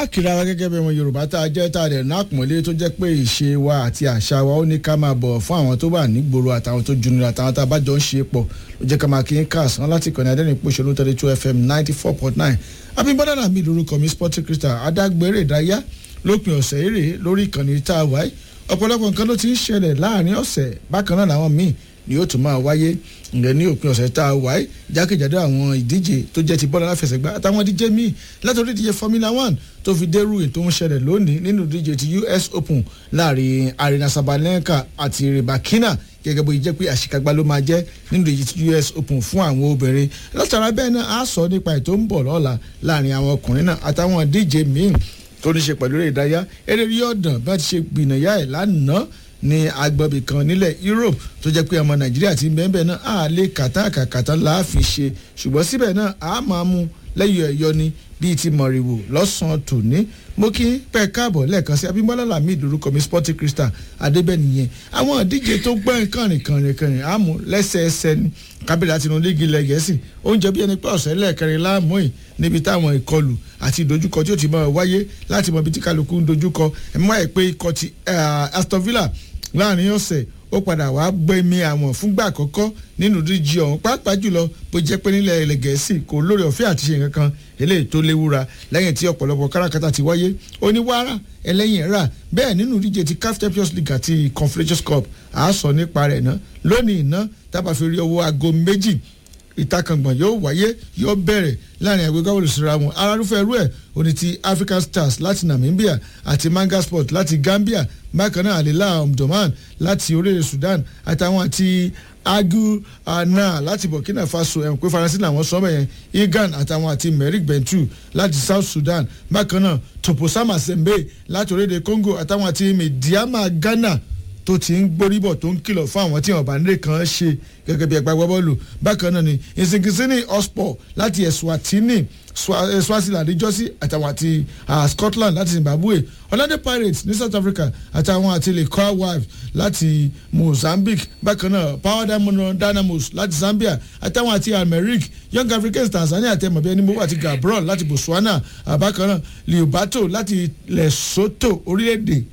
àkìrà wa gẹ́gẹ́ bí ọmọ yorùbá tá a jẹ́ tá a dẹ̀ ná àpọ̀nlé tó jẹ́ pé ìṣe wa àti àṣà wa ó ní ká máa bọ̀ fún àwọn tó wà nígboro àtàwọn tó junira àtàwọn tá a bá jọ ń ṣe pọ̀ ló jẹ́ ká máa kí n káàsán láti kọ́ni adẹ́rìn pòṣónú thirty two fm ninety four point nine abímbọ́dá náà mi lórúkọ mi sporting crystal adágbére ìdáyà lópin ọ̀sẹ̀ eré lórí ìkànnì tá a wáyé ọ̀pọ̀lọpọ̀ nǹkan ló ti ń ṣẹlẹ̀ láàrin ọ̀sẹ̀ bákan náà làwọn míì ni yóò tún máa wáyé ǹgẹ̀ ní òpin ọ̀sẹ̀ tá a wáyé jákèjádò àwọn ìdíje tó jẹ́ ti bọ́ọ̀lù aláfẹsẹ̀gbá àtàwọn ìdíje míì látòrí ìdíje formula one tó fi dérú ètò ń ṣẹlẹ̀ lónìí nínú ìdíje ti us open láàrin arena sabalenka àti ribakina gẹ́gẹ́ bó jẹ́ pé àṣekágbá ló máa jẹ́ nínú ìdíje ti us open fún àwọn obìnrin látara bẹ́ẹ̀ náà á sọ nípa ètò ń bọ̀ lọ́la láàrin àwọn ọkùnrin náà àtàwọn ìdíje míì tó ní ṣe pẹ̀lú eré ìdárayá eré rí ọ̀dàn bá ti ṣe gbìnàyà ẹ̀ lánàá ní agbọ̀bì kan nílẹ̀ europe tó jẹ́ pé ọmọ nàìjíríà ti ń bẹ́ẹ̀ bẹ́ẹ̀ náà á lè kàtà kàtà láàfi ṣe ṣùgbọ́n síbẹ̀ náà á máa mú lẹ́yìn ẹ̀yọ ni bíi ti mọ̀rìwò lọ́sàn-án tòní mo kí pẹ́ káàbọ̀ lẹ́ẹ̀kan sí abimọ́lá lamid orúkọ mi sporting crystal adébẹ́niyẹn àwọn ìdíje tó gbẹ́ kànrìn kànrìn kànrìn àmú lẹ́sẹẹsẹ ni kábílẹ̀ àti inúlẹ́gì ilẹ̀ gẹ̀ẹ́sì oúnjẹ bí ẹni pé ọ̀sẹ̀ lẹ́ẹ̀kẹrin láàmú yìí níbi táwọn ìkọlù àti ìdojúkọ tí ó ti máa wáyé láti mọ ibi tí kálukú ń dojúkọ ẹ̀mí wáyé pé ikọ̀ ti aston villa láàrin ọ̀sẹ̀ ó padà wá gbẹ̀mí àwọn fúngbà àkọ́kọ́ nínú díjí ọ̀hún pàápàá jùlọ bó jẹ́ pé nílẹ̀ ilẹ̀ gẹ̀ẹ́sì kò lórí ọ̀fẹ́ àti ṣe nǹkan kan eléyìí tó léwúra lẹ́yìn tí ọ̀pọ̀lọpọ̀ káràkátà ti wáyé oníwàrà ẹlẹ́yìn rà bẹ́ẹ̀ nínú díje ti caf champions league àti confederations cup àásọ nípa rẹ̀ ná lónìí iná tábà fi rí owó aago méjì ìtakàngbọ̀n yóò wáyé yóò bẹ̀rẹ̀ láàrin ẹgbẹ́ gbọ́dọ̀ síra wọn arárúfẹ́ ẹrú ẹ̀ òní ti african stars láti namibia àti manga sport láti gambia bákan náà alila omdurman láti orílẹ̀ sudan àtàwọn àti agu ana láti burkina faso ẹ̀ pé faransé làwọn sọ́mọ̀ yẹn igan àtàwọn àti merrick bentu láti south sudan bákan náà toposama sembe láti orílẹ̀ congo àtàwọn àti mediama ghana tó ti ń gbóríbọ̀ tó ń kìlọ̀ fún àwọn tí wọn bá nílé kan ṣe gẹ́gẹ́ bí ẹgbẹ́ agbábọ́ọ̀lù bákan náà ni ìsìnkìsínì ospor láti eswatini swaziland jọ́sí àtàwọn àti scotland láti zimbabwe ọ̀làdé pirates ní south africa àtàwọn àti lecoa wives láti mozambique bákan náà power diamond dynamos láti zambia àtàwọn àti almeric young africans tanzania àti ẹmọ̀bí ẹni mọ́wọ́ àti gabron láti botswana bákan náà liobato láti lesotho orílẹ̀-èdè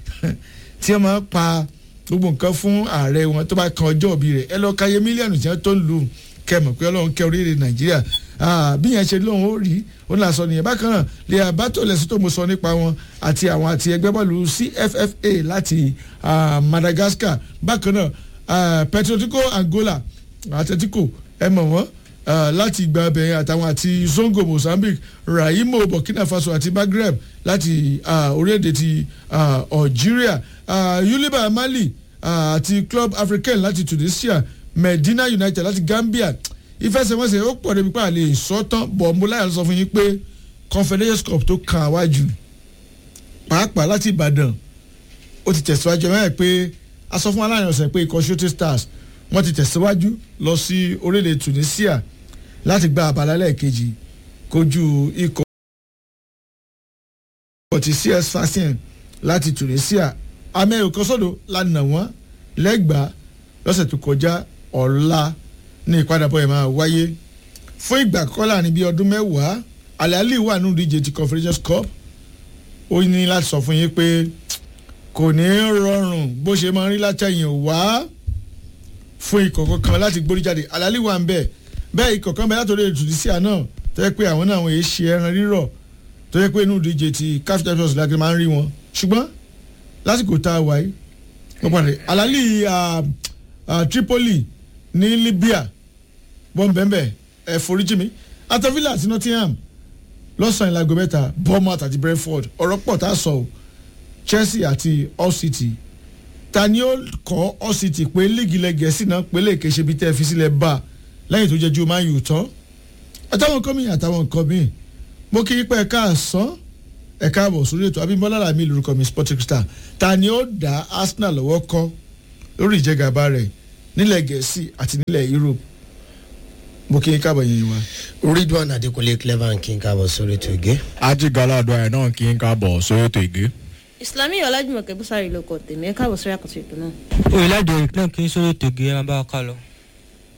tí wọ́n máa pa gbogbo nǹkan fún ààrẹ wọn tó bá kan ọjọ́ òbí rẹ̀ ẹ lọ́ọ́ ka iye mílíọ̀nù tí wọ́n tó ń lù kẹmọ̀ pé ọlọ́run kẹ orílẹ̀ nàìjíríà bí yẹn ṣe lóun ó rí ó ń là sọ nìyẹn bákan náà lè àbátò lẹ́sìn tó mo sọ nípa wọn àti àwọn àti ẹgbẹ́ bọ́ọ̀lù cffa láti madagascar bákan náà petrotico angola atletico ẹ mọ̀ wọ́n láti gba abẹ́yẹn àtàwọn àti zongo mozambique raimo burkina faso àti maghreb láti orílẹ̀-èdè ti algeria yuliba mali àti club african láti tunisia medina united láti gambia ìfẹsẹ̀wọnsẹ̀ ó pọ̀ débi pé àlè sọ́tàn bọ̀ mo láyà sọ fún yín pé confederations cup tó kàn áwájú pàápàá láti ìbàdàn ó ti tẹ̀síwájú ẹ̀ mẹ́rin pé a sọ fún aláàrin ọ̀sẹ̀ pé ikọ̀ shooting stars wọ́n ti tẹ̀síwájú lọ sí orílẹ̀ tunisia láti gba àbálá lẹ́ẹ̀kejì kojú ikọ̀ ti cs fashion láti tunisia amẹ́rù kan sọ́dọ̀ lánàá wọ́n lẹ́gbàá lọ́sẹ̀ tó kọjá ọ̀la ní ìpadàbọ̀ ẹ̀ máa wáyé fún ìgbà kọ́ láàrin bíi ọdún mẹ́wàá alali wà nínú ìdíje ti confederations cup ó ní láti sọ fún yín pé kò ní rọrùn bó ṣe máa ń rí látẹ̀yìn wá fún ikọ̀ kankan láti gbórí jáde alali wà ń bẹ̀ bẹ́ẹ̀ ikọ̀ kan bẹ́ẹ̀ látòrí ètò ìdísíà náà tó yẹ pé àwọn náà wọ́n yé ṣe ẹran rírọ̀ tó yẹ pé inú ìdíje ti caf champions league máa ń rí wọn ṣùgbọ́n lásìkò tá a wáyé wọ́n pàdé alali tripoli ní libya bọ́m̀bẹ́m̀bẹ́ ẹ̀ foríjì mi atọ́villa àti nottingham lọ́sàn-án ìlàgò mẹ́ta bournemouth àti brentford ọ̀rọ̀ pọ̀ tá a sọ o chelsea àti hull city ta ni ó kọ́ hull city pé líìgì ilẹ̀ gẹ̀ẹ́sì náà pé lè kéṣe bí tẹ́ ẹ fi sílẹ̀ bá lẹ́yìn tó jẹ́ ju man u tán àtàwọn nǹkan mìíràn àtàwọn nǹkan míì mo kí pé ẹ̀ka àsán ẹ̀ka àbọ̀ sórí ètò abimbola lami lórúkọ mi sporting star ta ni ó dá arsenal lọ́wọ́ kọ́ lórí ìjẹgàba rẹ̀ nílẹ̀ gẹ̀ẹ́sì àti nílẹ̀ europe mo kí n káàbọ̀ yẹn wa. ridwan adekunle clever kí n káàbọ̀ sórí ètò ìgé. ajigbala àdúrà náà kí n káàbọ̀ sórí ètò ìgé. islami ọlájúmọ̀kẹ́ bùsàrì ló kọ tèmi ẹ káàbọ̀ sórí àkọsí ètò náà. oyinlade náà kì í sórí ètò ìgé ẹ máa bá wa ká lọ.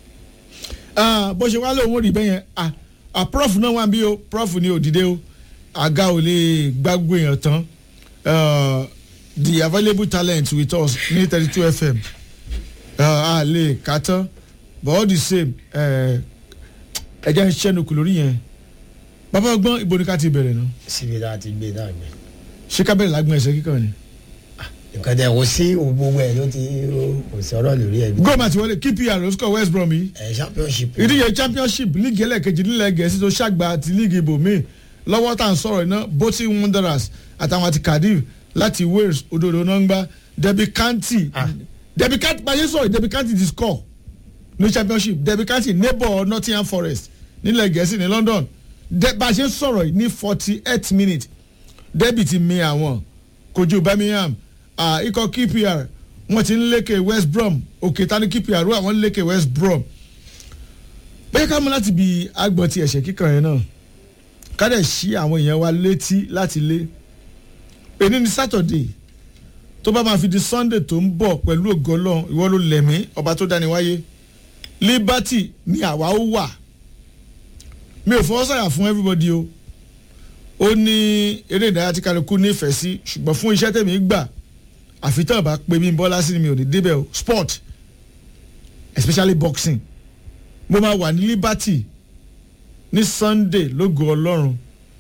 bó ṣe wá lóun ó rí bẹ́yẹn prof náà wà bí o prof ni òdìdé o àga ò lè gbàgbé èèyàn tán uh, the available talent with us ní thirty two fm uh, a lè kà tán but all the same ẹ jẹ́ ń ṣẹ́nukù lórí yẹn bàbá ọgbọ́n ibo ni ká ti bẹ̀rẹ̀ náà síbi tá a ti gbé náà gbé. ṣé ká bẹ̀rẹ̀ lágbọ̀n ẹsẹ̀ kíkan ni. nǹkan tẹ kò sí gbogbo ẹ ló ti kò sí ọ̀rọ̀ lórí ẹ. gómà ti wọlé kpr ló score west brom yìí ẹ championship. ìdíje championship líìgì ẹlẹ́ẹ̀kejì nílẹ̀ gẹ̀ẹ́sì tó ṣàgbà àti líìgì ibòmíì lọ́wọ́ tá à ń sọ̀rọ̀ iná bolton wanderers àtàwọn àti cardiff láti wales òdòdó náà ń gbá debi kanti Ah. debi kanti báyé sọ̀rọ̀ debi kanti ti score ní championship debi kanti neighbour nottingham forest nílẹ̀ gẹ̀ẹ́sì ní london De- bá a ṣe ń sọ̀rọ̀ yìí ní forty eight minutes debi ti mi àwọn kojú birmingham ah, ikọ̀ kpr wọ́n ti ń lékè west brom òkè tani kpr wọ́n àwọn ń lékè west brom bẹ́ẹ̀ ká mú láti bi agbọ̀n ti ẹ̀ṣẹ̀ kíkan yẹn náà ká dẹ̀ ṣí àwọn èèyàn wa létí láti lé èní ni saturday tó bá máa fi di sunday tó ń bọ̀ pẹ̀lú ògo ọlọ́run ìwọ ló lẹ̀mí ọba tó dáni wáyé liberty ni àwa ó wà mi ò fọwọ́ sàyà fún everybody o ó ní eré ìdárayá tí kálukú nífẹ̀ẹ́ sí ṣùgbọ́n fún iṣẹ́ tẹ̀mí gbà àfitàn bá pè mí bọ́lá sí ni mi ò ní débẹ̀ o sport especially boxing mo máa wà ní liberty ní sunday lógo ọlọ́run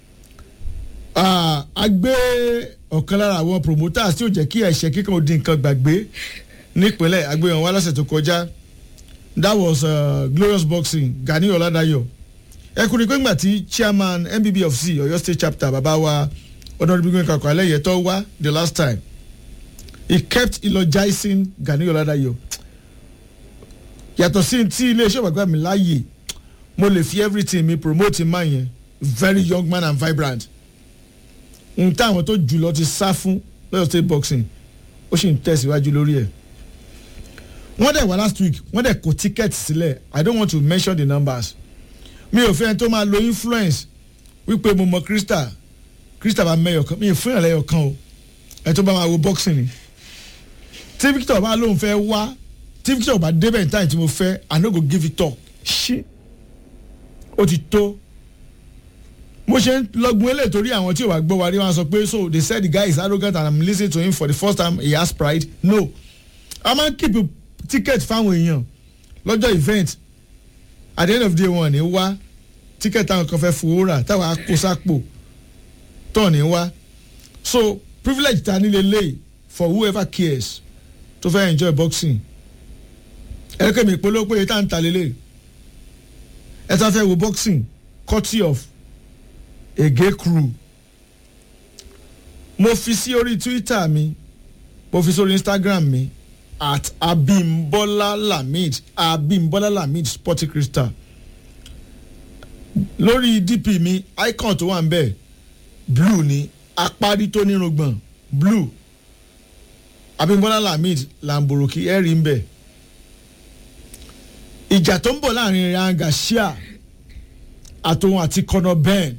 Ah, a gbé ọ̀kan lára àwọn promoters tí ó jẹ́ kí ẹ̀ṣẹ̀ kíkan ó di nǹkan gbàgbé nípínlẹ̀ a gbé wọn wá lọ́sẹ̀ tó kọjá that was uh, glorious boxing gani ọ̀làdàyọ̀ ẹkùnrin pé ńgbà tí chairman nbb of c ọ̀yọ́ state chapter bàbá wa ọ̀dọ́dúnbígbìn kakọ̀ alẹ́ yẹn tó wá the last time he kept eulogizing gani ọ̀làdàyọ̀ yàtọ̀ sí tí iléeṣẹ́ ìwàgbà mi láàyè mo lè fi everything mi promote man yẹn very young man and vibrant n táwọn tó jùlọ ti sá fún lọ́yọ̀ state boxing ó sì ń tẹ̀síwájú lórí ẹ̀ wọ́n dẹ̀ wá last week wọ́n dẹ̀ kó ticket sílẹ̀ i don't want to mention the numbers mi ò fẹ́ ẹni tó máa lo influence wípé mo mọ krista krista bá mẹ́yọ̀ kan mi ò fún ìrànlẹ́yọ̀ kan o ẹni tó bá máa wo boxing ni tí victor bá lóun fẹ́ wá tí victor bá débẹ̀ ní táyì tí mo fẹ́ i no go give it up ṣí ó ti tó mo ṣe ń lọgun eléyìí torí àwọn tí ò wá gbọ́ wa rí wọn sọ pé so they said the guy is arrogant and i'm lis ten to him for the first time he has pride no a máa ń keep ticket fáwọn èèyàn lọ́jọ́ event at the end of the day wọn ní wá ticket táwọn kan fẹ́ fowó rà táwọn akósápò tọ̀ ní wá so privilege ta nílé lay for whoever cares tó fẹ́ enjoy boxing ẹ̀rẹ́kẹ́ mi ìpolówó pé tá à ń ta lélẹ̀ ẹ̀ tá fẹ́ wo boxing courtesy of ege crew mo fi sí orí twitter mi mo fi sórí instagram mi at abimbola lamid abimbola lamid sporty crystal lórí dp mi icon tó wà ń bẹ̀ blue ni apárí tó nírùngbọ̀n blue abimbola lamid lamboroki ẹ̀rí ń bẹ̀ ìjà tó ń bọ̀ láàrin ranga shia àtòun àti conor ben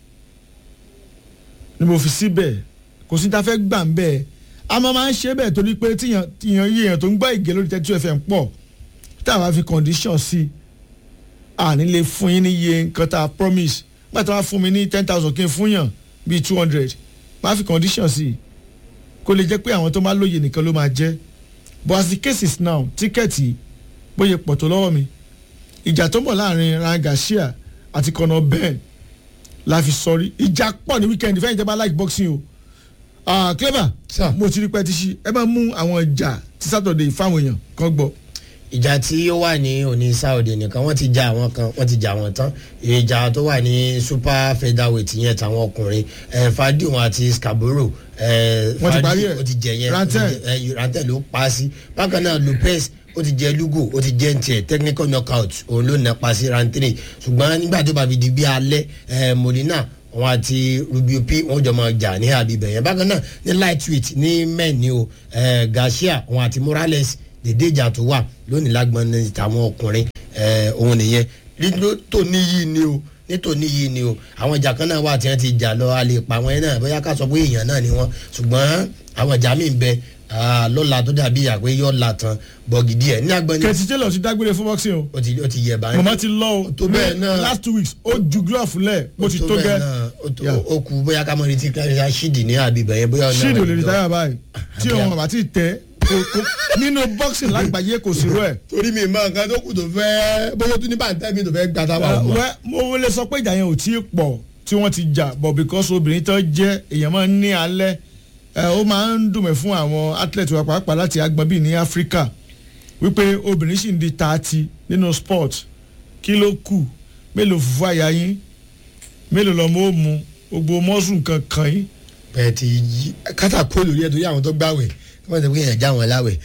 ni mo fi síbẹ̀ kò sí ta fẹ́ gbà ń bẹ́ẹ̀ a máa máa ń ṣe bẹ́ẹ̀ torí pé tíyan tíyan yé èèyàn tó ń gbọ́ ìgé lórí thirty two fm pọ̀ tá a bá fi condition sí a ní lè fún yín ní iye nǹkan tá a promise nígbà tí wọ́n á fún mi ní ten thousand kí n fún yàn bíi two hundred máa fi condition sí kó lè jẹ́ pé àwọn tó máa lóye nìkan ló máa jẹ́ but as the case is now tíkẹ́ẹ̀tì bóyá pọ̀ tó lọ́wọ́ mi ìjà tó ń bọ̀ láàrin rangashia àti conor ben la fi sọrí ìjà pọ̀ ní weekend fẹ́yìn tẹ́ bá like boxing o ah clever Sir. mo ti rí pẹ́ ti ṣí ẹ máa mú àwọn ìjà ti saturday fáwọn èèyàn kan gbọ́ ìjà tí ó wà ní òní saudi nìkan wọ́n ti ja àwọn kan wọ́n ti ja àwọn tán ìjà tó wà ní super featherweight yẹn tàwọn ọkùnrin ẹ fadiun àti scarborough ẹ Wọ́n ti parí ẹ̀. ó ti jẹ yẹn Rantel. ó ti jẹ- ẹ, rantel ló pa á sí bákan náà lopez ó ti jẹ lugo ó ti jẹ ntiẹ technical knockout òun ló nà pa sí rantere ṣùgbọ́n nígbà tó bá fi di bí alẹ́ ẹ molina wọn àti rubio p wọn jọ máa jà ní àbíbẹ̀ yẹn bákan náà ní lightweight ní men ni o ẹ garcia wọn àti morales dèdè ìjà tó wà lónìí lágbọn ní tàwọn ọkùnrin ẹ òun nìyẹn nítòní yìí ni o nítòní yìí ni o àwọn ìjà kan náà wà tí wọn ti jà lọ a lè pa àwọn yẹn náà bóyá ká sọ pé èèyàn náà ni wọn ṣùgbọ́n àwọn ìjà míì ń bẹ ah, lọ́la tó dàbí àpé yọ̀ la tán bọ̀gìdì ẹ̀ ní agbọ́n ní kẹ̀tì taylor ti dágbére fún boxing o ó ti ó ti yẹ báyìí mama ti lọ o tó bẹ́ẹ̀ náà. last two weeks ó ju glove lẹ̀ bó ti Ó tó bẹ́ẹ̀ gẹ́ náà, ó ó tó- Yeah. ó kú bóyá ká mọ̀ retí kíláṣí ṣídì ní àbíbẹ̀ yẹn bóyá ọ̀nà ṣíìdì ò lè rẹ̀ rí lọ. táyà báyìí tí Àbí- òun àbá ti tẹ kò- kò- nínú boxing lágbàáyé kò sí rú ẹ̀. torí mi mọ nǹkan tó kù tó fẹ́ bóyá tó ní bàǹtẹ́ mi tó fẹ́ gbà tá a bá wọ̀. wẹ́ mo lè sọ pé ìjà yẹn ò tí ì pọ̀ tí wọ́n ti jà but because obìnrin tó jẹ́ èèyàn máa ń ní alẹ́ ẹ, ó máa ń dùn mí fún àwọn athlete wa pàápàá láti agbọn bíi ní áfíríkà wípé obìnrin sì ń di tààtì nínú sport kí ló kù mélòó fùfú àyà yín mélòó lọ́mọ ó mu gbogbo mọ́sùn kan kàn yín bẹ́ẹ̀ ti yí kátà kó lórí ẹ̀ torí àwọn tó gbàwẹ̀ kí wọ́n ti pín yẹn já wọn láwẹ̀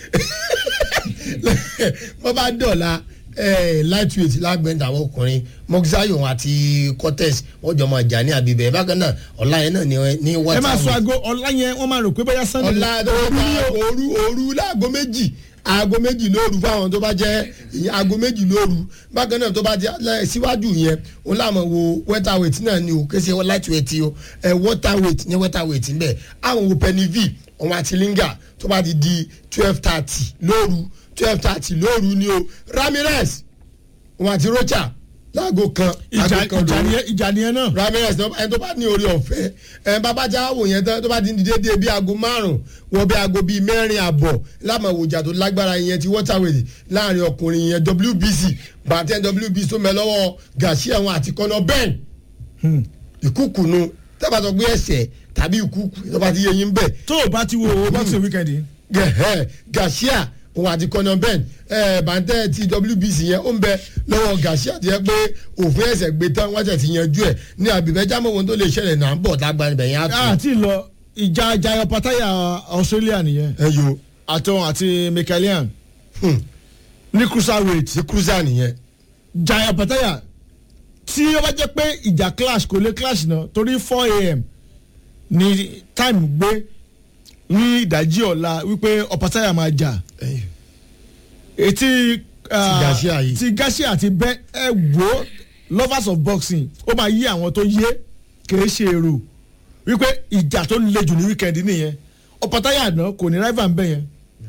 wọ́n bá dọ̀la eh, lightweight lágbẹ̀ntà àwọn ọkùnrin moxayo àti cortez wọ́n jọ máa jà ní àbíbẹ̀ bákan náà ọ̀la yẹn náà ní ní ẹ máa sọ water aago ọ̀la yẹn wọ́n máa rò pé bóyá sunday ọ̀la tó bá òru òru láago méjì aago méjì lóru fáwọn tó bá jẹ́ ìyẹn aago méjì lóru bákan náà tó bá jẹ́ lẹ́- síwájú yẹn òun láàmú wo welterweight náà ni o kése lightweight o ẹ waterweight ní welterweight ń bẹ̀ àwọn wo penny v òun àti linga tó bá ti di twelve thirty lóru twelve thirty lóru ni o ramirez òun àti rocha láago kan ìjà aago kan ìjà lóru nìyẹn ìjà nìyẹn náà ramirez náà ẹni tó bá ní orí ọ̀fẹ́ ẹ bàbá jáwó yẹn tán tó bá ti ń di déédéé bí aago márùn wọ bí aago bíi mẹ́rin àbọ̀ lámàwòjà tó lágbára yẹn ti waterway láàrin ọkùnrin yẹn wbc bàtẹ́ wbc tó mẹ́ lọ́wọ́ gàṣí ẹ̀wọ̀n àti kọ́nà bẹ́ẹ̀ ìkúkùnú tẹ́bà sọ pé ẹsẹ̀ tàbí ìkúkù tó bá ti yẹ yín bẹ́ẹ̀ tó o bá ti wo owó boxing weekend yìí gẹ̀hẹ́ gàṣíà òun àti kọ́nà bẹ́ẹ̀ ẹ̀ bàtẹ́ ti wbc yẹn ó ń bẹ lọ́wọ́ gàṣíà ti yẹ pé òfin ẹ̀sẹ̀ gbé tán wọ́n tẹ̀ ti yanjú ẹ̀ ní àbíbẹ́ jámọ́ ohun tó lè ṣẹlẹ̀ náà ń bọ̀ lágbára ibẹ̀ yẹn á tún. àti lọ ìjà jayo pataya australia nìyẹn ẹ yo àtọ̀hún àti michaelian ní cruiserweight ti cruiser nìyẹn. jayo pataya tí ó bá jẹ́ pé ìjà clash kò lè clash náà torí four a.m. ni time gbé ní ìdájí ọ̀la wípé ọ̀pátayà máa jà etí ah, Garcia yìí. ti Garcia àti bẹ ẹ wo lovers of boxing ó máa yí àwọn tó yé kìí ṣe èrò wípé ìjà tó le jù ní weekend nìyẹn ọ̀pátayà náà kò ní rival ń bẹ̀ yẹn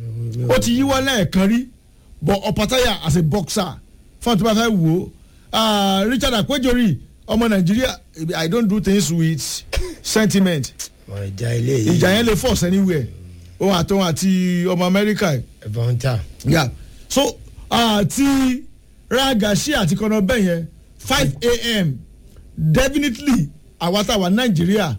ó ti yíwọ́ lẹ́ẹ̀kan rí but ọ̀pátayà as a boxer fún àti bá fẹ́ wò ó ah, Richard Akwejori ọmọ Nàìjíríà I don't do things with sentiment wọn ìjà ilé yìí ìjà yẹn lè force anywhere òun àtòun àti ọmọ Amẹ́ríkà yìí ẹ̀fọn ta. yeah so àti ragashi àti kọ́nà bẹ́ẹ̀ yẹn five a.m. definitely àwa táwa nàìjíríà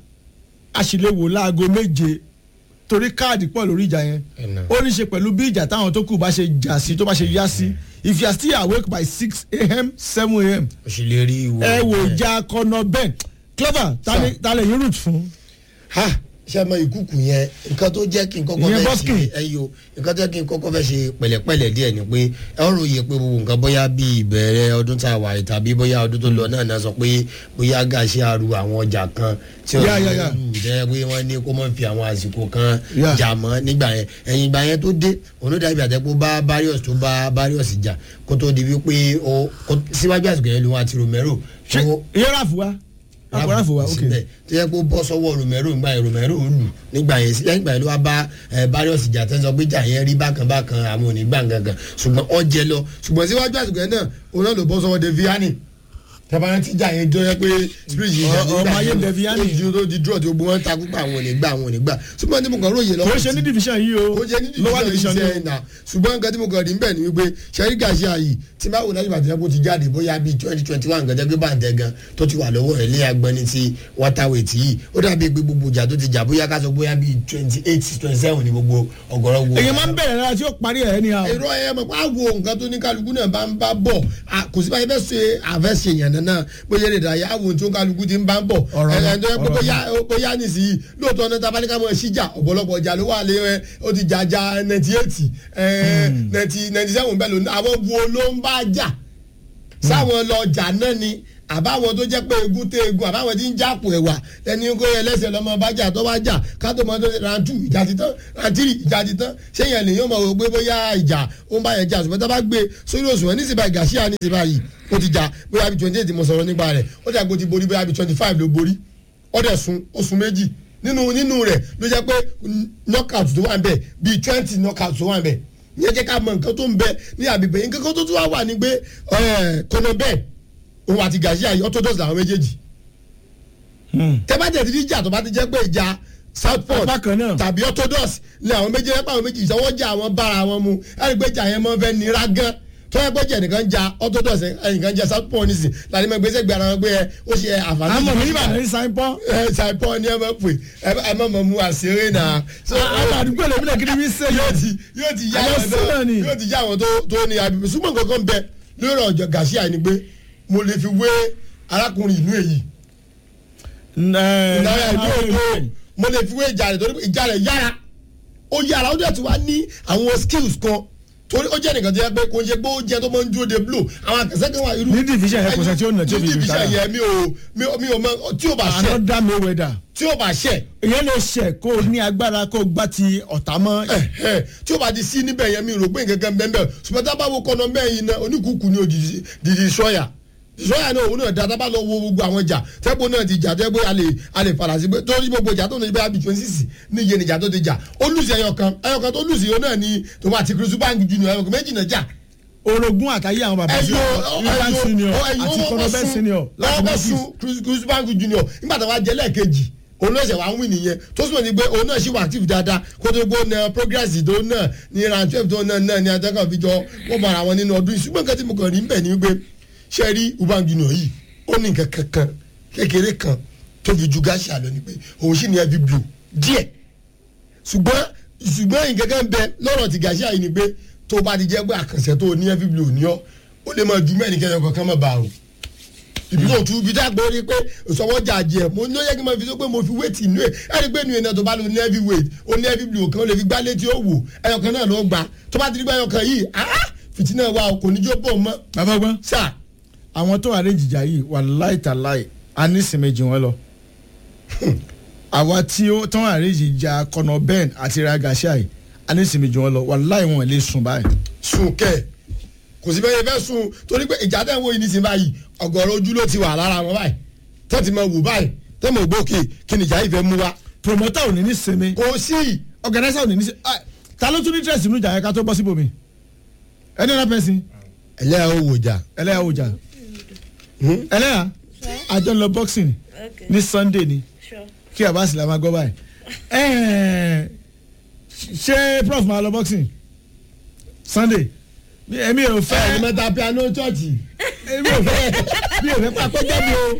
a sì lè wò láago méje torí káàdì pọ̀ lórí ìjà yẹn Ẹ̀nà. ó ní ṣe pẹ̀lú bí ìjà táwọn tó kù bá ṣe jà sí tó bá ṣe yá sí if you are still awake by six a.m. seven a.m. o sì lè rí ìwọ. ẹ wò ìjà kọ́nà bẹ́ẹ̀ clever ta ni- ta lè yín root fún. ha ṣe mọ ìkúkù yẹn nǹkan tó jẹ́ kí n kọ́kọ́ Ìyẹn fẹ́ Boskin. ṣe ẹyọ nǹkan tó jẹ́ kí n kọ́kọ́ fẹ́ ṣe pẹ̀lẹ́pẹ̀lẹ́ díẹ̀ ni pé ẹ ń ròyìn pé gbogbo nǹkan bóyá bí ìbẹ̀rẹ̀ ọdún tá a wà yìí tàbí bóyá ọdún tó lọ náà náà sọ pé bóyá gàṣẹ àrù àwọn ọjà kan tí Yeah, yeah, yeah. lù jẹ́ pé wọ́n ní kó mọ̀ fi àwọn àsìkò kan Yeah. jà mọ́ nígbà yẹn ẹ̀yìn ìgbà yẹn tó dé òun ló dàbí àtẹ́kù bá Barrios tó bá Barrios jà kó tó di wípé ó kó- síwájú àsìkò yẹn lòun àti Romero ṣé tó- ìyẹn ráàfù wa àpò ráàfù wa ok síbẹ̀ tó yẹ kó bọ́ sọ́wọ́ romero nígbà yẹn romero lù nígbà yẹn sílẹ̀ nígbà yẹn ló wá bá ẹ, barrios jà tẹ́ sọ pé jà yẹn rí bákan bákan àwọn ò ní gbà gangan ṣùgbọ́n ọ jẹ lọ ṣùgbọ́n síwájú àsìkò yẹn náà òun náà ló bọ́ sọ́wọ́ deviani tẹ́bàrán tí jà yẹn jọ yẹ pé spirit yìí jà Ọ- ọmọ ayé Deviani. ó di ó di draw tí gbogbo wọn ta púpọ̀ àwọn ò ní gbà àwọn ò ní gbà ṣùgbọ́n tí mo kàn róye lọ́wọ́ kò ṣe ní division yìí o ó jẹ́ ní lower division division yìí ni sẹ́yìn náà ṣùgbọ́n nǹkan tí mo kàn rí bẹ́ẹ̀ ni wípé sẹ́rí gàṣíà yìí tí máa wò láti bàtẹ́ kó ti jáde bóyá bíi twenty twenty one gẹ́gẹ́ bí bàǹtẹ̀ gan tó ti wà lọ́wọ́ ẹ̀ lé agbọ́ni ti waterweight yìí ó dàbí pé gbogbo ìjà tó ti jà bóyá ká sọ bóyá bíi twenty eight twenty seven ni gbogbo ọ̀gọ̀rọ̀ wo. èyàn máa ń bẹ̀rẹ̀ lára tí ó parí ẹ̀ ní àwọn. èrò ẹ̀ mọ̀ pé àwo nǹkan tó ní kálukú náà bá ń bá bọ̀ à, kò sí báyìí fẹ́ ṣe àfẹ́ṣe yàn náà bóyá lè dà yà àwo tí ó kálukú ti ń bá ń bọ̀ Ọ̀rọ̀ ẹ̀ ẹ̀ tó yẹ pé ọ̀rọ̀ bóyá bóyá nìsíyìí lóòótọ́ náà tabalẹ̀ ká mọ̀ síjà ọ̀pọ̀lọpọ̀ ọjà ló wà lé ẹ ó ti jà jà ninety eight ninety ninety seven bẹ́ẹ̀ ló ní àwọn wo ló ń bá jà sáwọn lọ jà náà ni àbáwọn tó jẹ́ pé egun tẹ egun àbáwọn tí ń jápò ẹ̀wà ẹni kó yẹ lẹ́sẹ̀ lọ́mọ bá jà tó bá jà kátó mọ́ tó ṣe rantu ìjà ti tán rantiri ìjà ti tán sẹ́yìn lèyìn ọmọ wò pé bóyá ìjà ó ń bá yẹn jà ṣùgbọ́n tá a bá gbé sórí òṣùwọ̀n ní síbà gàṣíà ní síbà yìí ó ti jà bóyá bí twenty eight mo sọ̀rọ̀ nípa rẹ̀ ó dà gbó ti borí bóyá bí twenty five ló borí ó dẹ̀ sun oṣù méjì nínú nínú rẹ̀ ló jẹ́ pé knockout tó wà ń bẹ̀ bíi twenty knockout tó wà ń bẹ̀ ìyẹn jẹ́ ká mọ nǹkan tó ń bẹ ní àbíbẹ̀ yín kankan tó tún wá wà ní pé kọ́nà bẹ́ẹ̀ òun àti gàṣíà yìí orthodox làwọn méjèèjì tẹ́ bá tẹ̀ ti di ìjà tó bá ti jẹ́ pé ìjà southport Apá kan náà. tàbí orthodox ni àwọn méjì ẹ̀pá àwọn méjì ìṣọwọ́jà àwọn bára wọn mu ẹ̀rí pé ìjà yẹn máa ń fẹ́ nira gan tó yẹ pé jẹ́ nìkan ja orthodox ẹnìkan ja southport nísìn láti mọ gbèsè gbé ara wọn pé ẹ ó ṣe àǹfààní àmọ̀ mi jù nígbà ní sáyẹ́pọ̀ ẹ ṣàìpọ̀ ni ẹ máa pè ẹ má mọ̀ mú àṣírí náà. So, àwọn àdúgbò lèmi náà kí ni mi ṣe yóò yóò ti yóò ti yá Àwọn àwọn tó sílẹ̀ ni. yóò ti yá àwọn tó tó ní abibi ṣùgbọ́n kankan bẹ lórí ọjọ́ gàṣíà ni pé mo lè fi wé arákùnrin ìlú èyí ìnáyà ìlú èyí mo lè fi wé ìjà rẹ̀ torí pé ìjà rẹ̀ yára ó yára ó dẹ̀ tún wá ní àwọn skills kan torí ó jẹ́ nìkan tó yẹ pé kò ń ṣe pé ó jẹ́ tó máa ń dúró de blow àwọn àkànṣe kan wà irú Ní division yẹn kò sẹ́ tí ó nà tí ó fi ní division retire. yẹn mi ò mi ò mi ò mọ tí ò bá ṣẹ àná dá mi wẹ̀dà tí ò bá ṣẹ èyàn lè ṣẹ̀ kó o ní agbára kó o gbá ti ọ̀tá mọ́ ẹ tí o bá ti sí níbẹ̀ yẹn mi rò pé nǹkan kan bẹ́ẹ̀ bẹ́ẹ̀ ṣùgbọ́n tá a bá wo kọ́nà mẹ́yìn náà oníkùkù ni òjijì dìdì sọ́yà sọ́yà náà òun náà da tá a bá lọ wo gbogbo àwọn ìjà tẹ́gbó náà ti jà tẹ́gbó a lè a lè padà sí pé torí gbogbo ìjà tó ní bẹ́ẹ̀ bí twenty six ní iye nìjà tó ti jà ó lùsì ẹyọ kan ẹyọ kan tó lùsì yóò náà ní tòun àti kirisu báńkì junior ẹyọ kan méjì náà jà orogún àtàyè àwọn bàbá sí Rivers senior àti kọnọbẹ senior láti lọ́wọ́ north sun kirisu báńkì junior nígbà tó wá jẹ́ lẹ́ẹ̀kejì òun náà ṣe wá ń wí nìyẹn tó súnmọ́ ni pé òun náà ṣì wà active dáadáa kó tó gbó na progress tó náà ní round twelve tó náà náà ní adẹ́kàn fi jọ wọ́n bára wọn nínú ọdún yìí ṣùgbọ́n nǹkan tí mo kàn rí ń bẹ̀ ni wípé ṣe rí ubangi junior yìí ó ní nǹkan kankan kékeré kan tó fi ju gáàsì àlọ́ ni pé òun sì ní heavy blow díẹ̀ ṣùgbọ́n ṣùgbọ́n nǹkan kan bẹ lọ́rọ̀ ti gáàsì àyè ni pé tó bá ti jẹ́ pé àkànṣe tó ní heavy blow ní ọ́ ó lè máa ju mẹ́rin kẹ́yọ̀ kankan mọ́ bá o ibi tó tu ibi tá a gbọ́ rí pé ìsọwọ́jà jẹ mo ní ó yẹ kí n máa fi sọ pé mo fi weight inú ẹ̀ ẹ̀ rí pé inú ẹ̀ náà tó bá lo ní heavy weight ó ní heavy blow kan ó lè fi gbá létí ó wò ẹyọ kan náà ló gbà tó bá ti rí pé ẹyọ kan yìí ah fìtínà wa kò ní jó bọ̀ mọ́ bàbá gbọ́n sáà àwọn tó wà ní ìjìjà yìí wà láìtàláì a ní ìsinmi jù wọ́n lọ àwa tí ó tán wà ní ìjìjà kọnọ ben àti ragashia yìí a ní ìsinmi jù wọ́n lọ wà láì wọn lè sùn báyìí. sùn kẹ́ kò sí bẹ́ẹ̀ fẹ́ sùn torí pé ìjà tẹ̀ ń wo yìí nísìnyí báyìí ọ̀gọ̀rọ̀ ojú ló ti wà lára wọn báyìí tó ti máa wò báyìí tó mọ̀ gbókè kí ni ìjà yìí fẹ́ mú wa promoter ò ní ní sinmi kò sí organizer ò ní ní sinmi Ah, ta ló tún ní interest nínú ìjà yẹn ká tó bọ́ síbòmí ẹni ọ̀nà pẹ̀sìn ẹlẹ́yà ó wò jà ẹlẹ́yà ò jà ẹlẹ́yà àjọ lọ boxing Okay. ní sunday ni Sure. kí àbá sì la máa gbọ́ báyìí Ẹ̀ẹ̀, ṣé prof máa lọ boxing sunday Mi- èmi ò ẹ̀ fẹ́ ẹ̀ mẹ́ta piano chọ́ọ̀chì èmi ò fẹ́ mi ò fẹ́ pé akọ́jáde o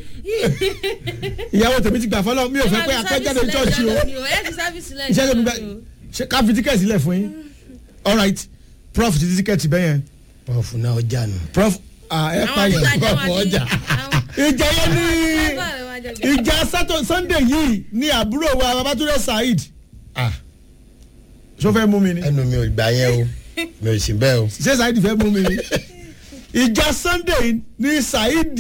ìyàwó tèmi ti gbà fọlọ́ mi ò fẹ́ pé akọ́jáde chọ́ọ̀chì o iṣẹ́ tó mi gbà ṣe ká fi tíkẹ́ẹ̀tì sílẹ̀ fún yín all right prof ti tíkẹ́ẹ̀tì bẹ́yẹn pọ̀fù náà ọjà nù. prof ah, ẹ pa yẹn ìjà yẹn ní ìjà sátọ sunday yìí ní àbúrò wa babatunde saheed Ah, ṣó fẹ́ mú mi ni ẹnu mi ò gbà yẹn o mi ò sì bẹ́ẹ̀ o. ṣé saheed fẹ́ mú mi ni ìjà sunday ní saheed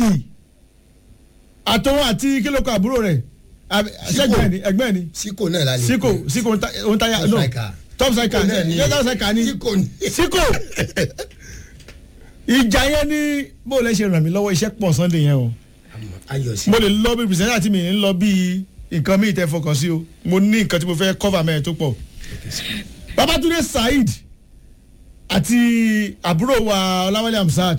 àtọwọn àti kílókò àbúrò rẹ̀ àbí- ṣẹ́gbẹ́ ni ẹgbẹ́ ni síkò náà la lè siko pè. siko ohun táyà Top no striker. top striker Siko náà ni ni- yóò top striker ni síkò ní. siko ìjà yẹn ni bó lẹ ṣe ràn mí lọ́wọ́ iṣẹ́ pọ̀ sunday yẹn o ayọ̀ sí. mo lè lọ bí pìrìsẹ́ńtà tí mi ń lọ bí nǹkan mi tẹ fọkàn sí o mo ní nǹkan tí mo fẹ́ cover mẹ́rin tó pọ̀ babatunde saheed àti àbúrò wa ọláwálé amsat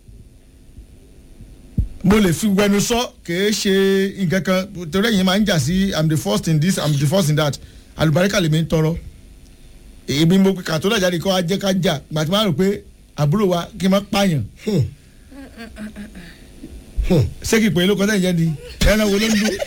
mo lè fi wẹnu sọ kìí ṣe nǹkan kan torí ẹ̀yin máa ń jà sí i'm the first in this i'm the first in that àlùbáríkà lèmi ń tọrọ èmi mo kà tó dàjáde kọ́ ajẹ́ ká jà gbàtí máa rò pé àbúrò wa kí n má pààyàn ṣé kì í pè é lóko sẹ́yìn jẹ́ ni ẹran wo ló ń dún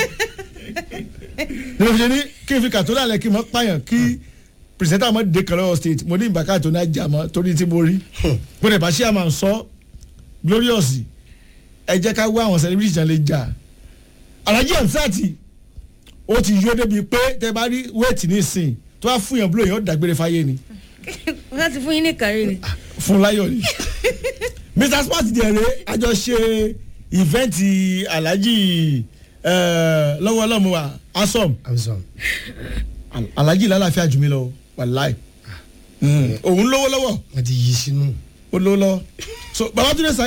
ní mo fi ṣe ní kí n fi kàtó lálẹ́ kí n má pààyàn kí pìrìsẹ́ńtà mọ́ dé kan lọ́wọ́ state mo ní ìbáká tó náà jà mọ́ torí tí mo rí mo lè bá ṣé àmà ń sọ glorious ẹ jẹ́ ká wá àwọn celebrity jàn lè jà alhaji ansati ó ti yó débi pé tẹ bá rí wéètì nísìn tó bá fún yàn búlò yẹn ó dàgbére fáyé ni wọ́n ti fún yín ní kàrí ni. fún láyọ̀ ni mr sport dẹ̀rẹ̀ àjọ ṣe ìfẹ́ǹtì alhaji eh, lọ́wọ́ ọlọ́mọ wa asom amsom. alhaji lálàáfíà jù mí lọ wàláì òun lówó lọ́wọ́ wọ́n ti yí sínú. ó lówó lọ́wọ́ so babatunde sa